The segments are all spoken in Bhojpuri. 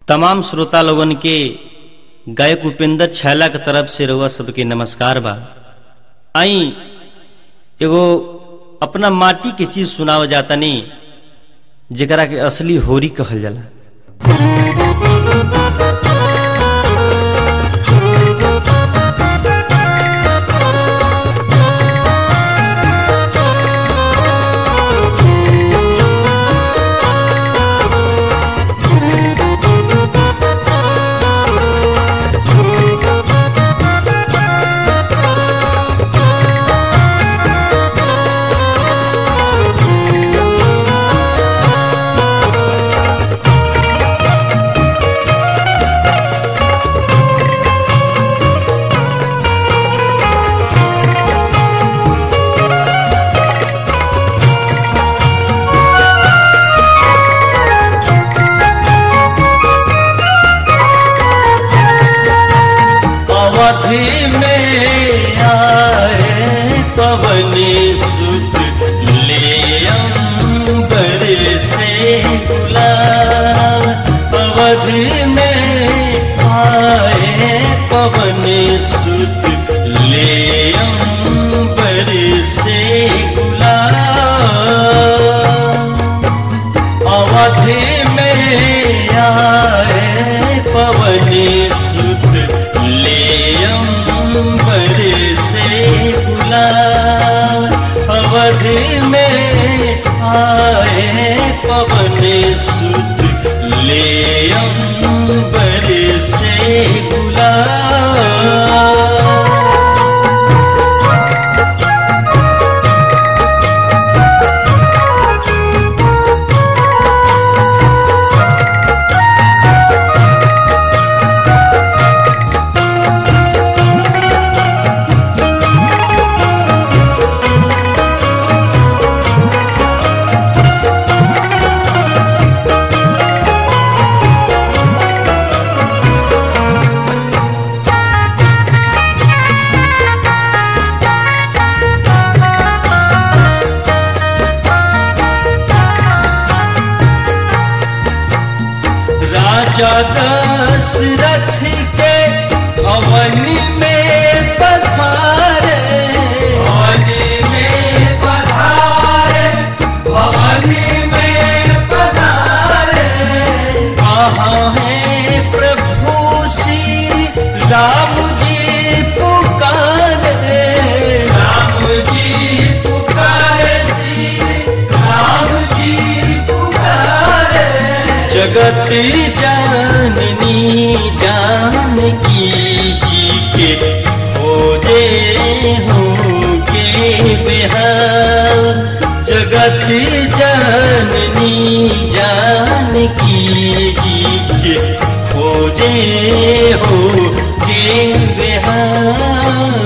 तमाम श्रोता लोगन के गायक उपेंद्र छैला के तरफ से रउआ सबके नमस्कार बा आई एगो अपना माटी के चीज सुनाव जातनी जेकरा के असली होरी कहल जाला अवधि में आए पवन सुत ले अंबर से गुलाब अवधि में आए पवन सुत ले अंबर से गुलाब अवधि में आए पवन सुत ले अंबर से गुलाब अवधि में आए पवन सुत ले अंबर से गुलाब राजा दशरथ के भवन में पधारे भवन में पधारे भवन में पधारे कहाँ है प्रभु श्री राम जी पुकारे राम जी पुकारे श्री राम जी पुकारे जगत जाननी जानकी जी के खोजे होंगे बिहार जगत जाननी जानकी जी के खोजे होंगे बिहार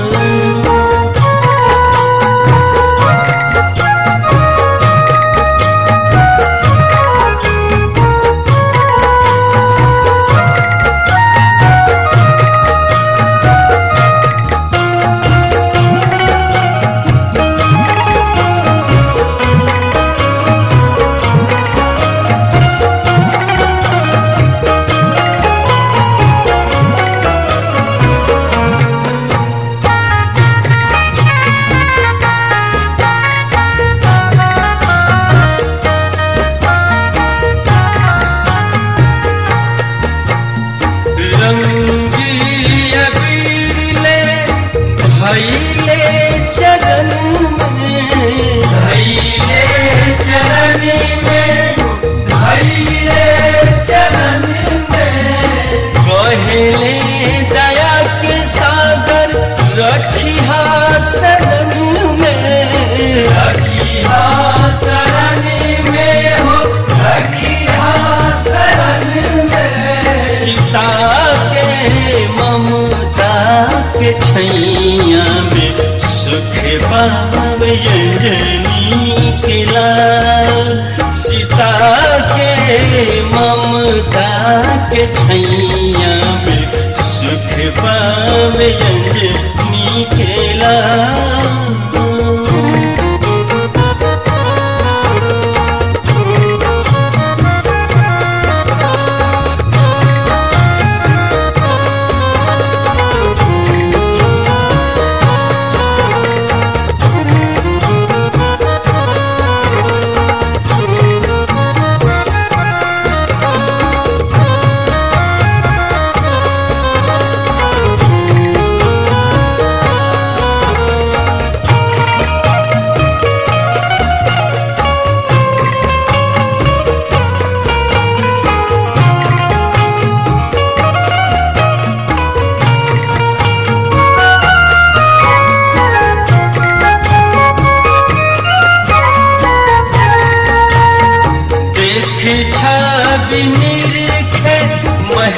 रंगी अबीले भैले चरण में भैले चरण में भैले चरण में कहले दया के सागर रखिहा शरण में रखिहा शरण में हो रखिहा शरण में सीता के ममता के छैया में सुख पावे अंजनी के लाल सीता के ममता के छैया में सुख पावे अंजनी के लाल Thank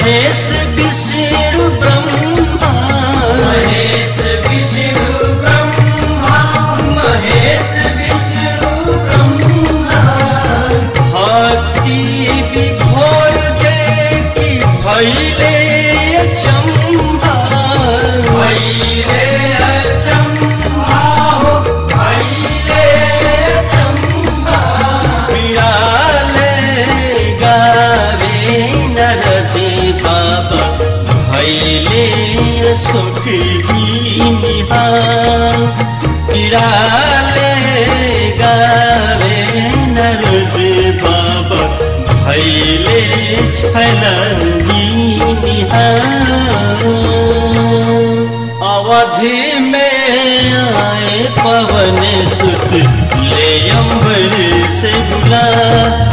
महेश विष्णु ब्रह्मा महेश विष्णु ब्रह्मा महेश विष्णु ब्रह्मा भक्ति विभोर देखी भैले चम्बा भैले अचम्भा हो भैले अचम्भा पियाले गावे नरदे बाबा भैले सुख जी निहार पिराले गावे नरदे बाबा भैले छल जी निहार अवधि में आए पवन सुत ले अम्बर से बुला